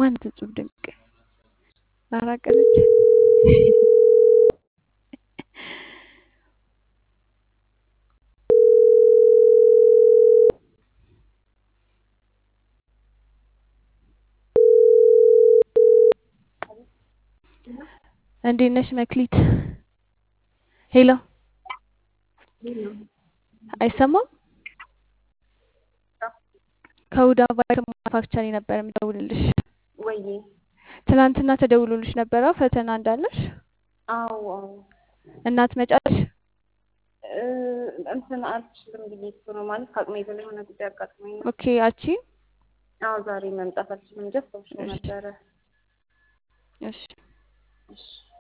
ማናት እጹብ ድንቅ? አራቀለች እንዴት ነሽ መክሊት? ሄሎ አይሰማም? ከሁዳ ቫይክል ማኑፋክቸሪ ነበር የምደውልልሽ። ወይዬ ትናንትና ተደውሎልሽ ነበረ ፈተና እንዳለሽ አዎ አዎ እና ትመጫለሽ? እ እንትን አልችልም ብዬ እኮ ነው ማለት ከአቅሜ በላይ የሆነ ጉዳይ አጋጥሞኝ ነው። ኦኬ አቺ አዎ ዛሬ መምጣት አልችልም እንጂ አስታውሼው ነበረ። እሺ እሺ